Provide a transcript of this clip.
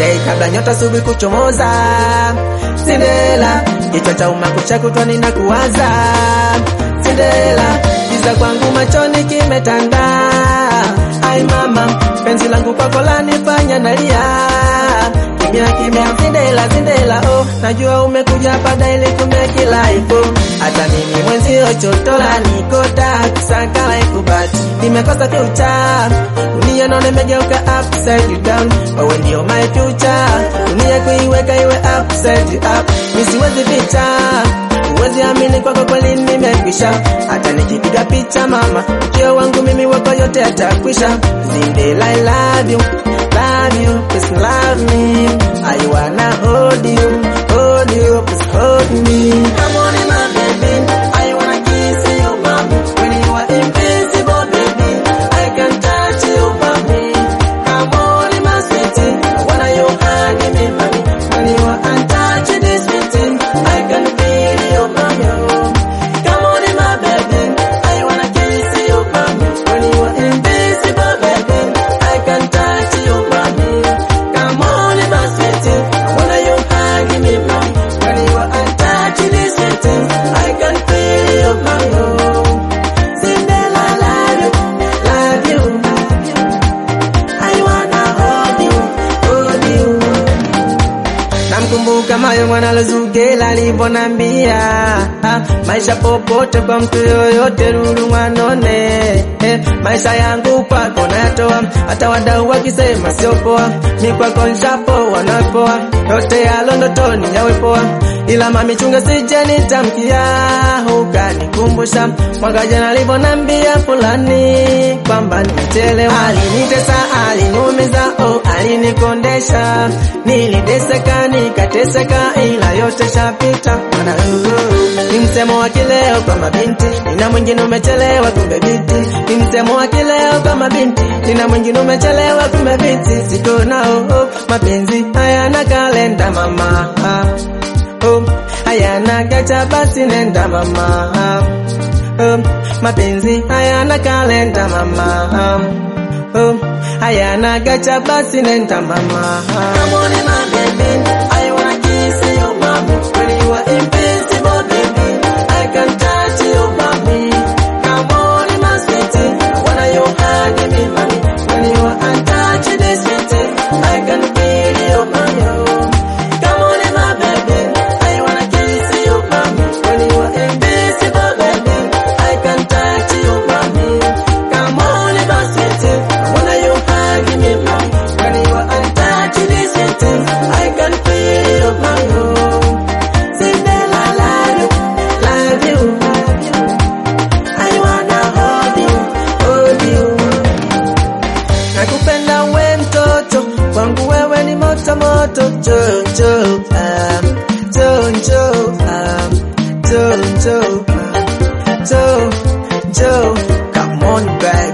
Hey, kabla nyota asubuhi kuchomoza Cinderella kichwa cha umakucha kutwa ninakuwaza Cinderella giza kwangu machoni kimetanda ai mama penzi langu kwako lanifanya nalia kimya kimya Cinderella Cinderella oh najua umekuja hapa ili kumekila ipo hata mimi mwenzio chotola nikota kusakala ikubati nimekosa future dunia naona imegeuka upside down wewe ndio my future dunia kuiweka iwe upside up mimi siwezi picha Uwezi amini kwako kweli nimekwisha, hata nikipiga picha mama, ukio wangu mimi wako yote atakwisha. Zindela, I love you, love you, please love me. I wanna hold you, hold you, please hold me. Come on in my baby, I wanna kiss you, mommy. When you are invisible, baby, I can touch you, mommy. Come on in my sweetie, I wanna you hug me, mommy. When you are untouched, this sweetie, I can feel you, mommy. Come on in my baby, I wanna kiss you, mommy. When you are invisible, baby, I can touch you, mommy. Come on in my sweetie, I wanna you hug me, mommy. When you are untouched, this sweetie, I can feel you, mommy. Cinderella, love you, love you. I wanna hold you, hold you. Namkumbuka mayo mwana Luzugela alivyonambia ah, maisha popote kwa mtu yoyote lulu mwanone eh, maisha yangu kwako nayatoa, hata wadau wakisema sio poa, mi kwako nshapoa napoa, yote yalo ndotoni yawe poa, ila mami chunga sije nitamkia ukanikumbusha mwaka jana alivyonambia fulani kwamba nimechelewa. Alinitesa, aliniumiza, oh, alinikondesha, niliteseka nikateseka, ila yote shapita. Maana uh, ni msemo wa kileo kwa mabinti, nina mwingine umechelewa, kumbe binti. Ni msemo wa kileo kwa mabinti, nina mwingine umechelewa, kumbe binti. Siko nao oh, mapenzi hayana kalenda mama oh, hayana gacha, basi nenda mama um, mapenzi hayana kalenda mama um, hayana gacha, basi nenda mama Come on in my baby, I wanna kiss you mommy When you are invincible baby, I can touch you mommy Come on in my sweetie, I wanna you hug me mommy When you are untouched this sweetie, I can feel you mommy Come on in my baby, I wanna kiss you mommy When you are invisible baby, I can touch you mommy Come on in my sweetie, I wanna you hug me mommy When you are untouched this sweetie, I can feel you mommy Cinderella, love you, love you I wanna hold you, hold you nakupenda we mtoto kwangu wewe ni moto moto jojo um, jojo um, jojo um, jo jo come on baby